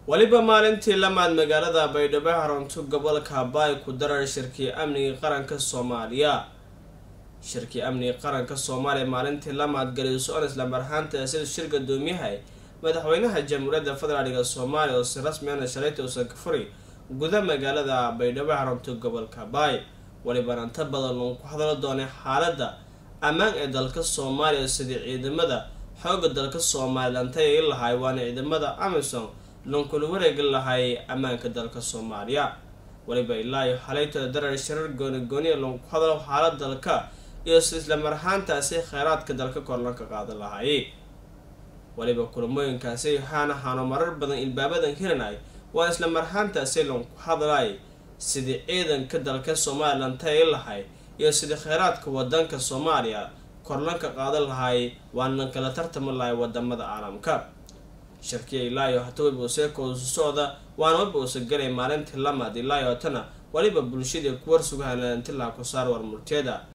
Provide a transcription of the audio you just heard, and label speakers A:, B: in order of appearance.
A: weliba maalintii lamaad magaalada baydhabo xarunto gobolka baay ku darar shirkii amniga qaranka soomaaliya shirkii amniga qaranka soomaaliya maalintii lamaad galiso-on islamar ahaanta sida shir gadoomiyahay madaxweynaha jamhuuriyadda federaalga soomaaliya oo si rasmiana shalayta uusan ka furi guda magaalada baydhabo xarunto gobolka baay welibana inta badan uun ku hadalo doonay xaaladda ammaan ee dalka soomaaliya sidii ciidamada xooga dalka somalilan tayay lahay waana ciidamada amisom lonkula wareegi lahay ammaanka dalka soomaaliya weliba ilaa iyo xalaytooda darar shirar gooni gooniya loonku hadalo xaalad dalka iyo si islamar ahaantaasi kheyraadka dalka korlanka qaadan lahay weliba kulamooyinkaasi waxaana haano marar badan ilbaabadan hiranay waan islamar ahaantaasi loonku hadlay sidii ciidanka dalka somalilan tayay lahay iyo sidii kheyraadka wadanka soomaaliya korlanka qaadan lahay waana kala tartami lahay wadamada caalamka shirkiya ilaayo hata weliba useekoosu socda waana weliba uusa galay maalintii lamaad ilaayo hatana weliba bulshadii kuwar sugahanantilaa ku saar war murteeda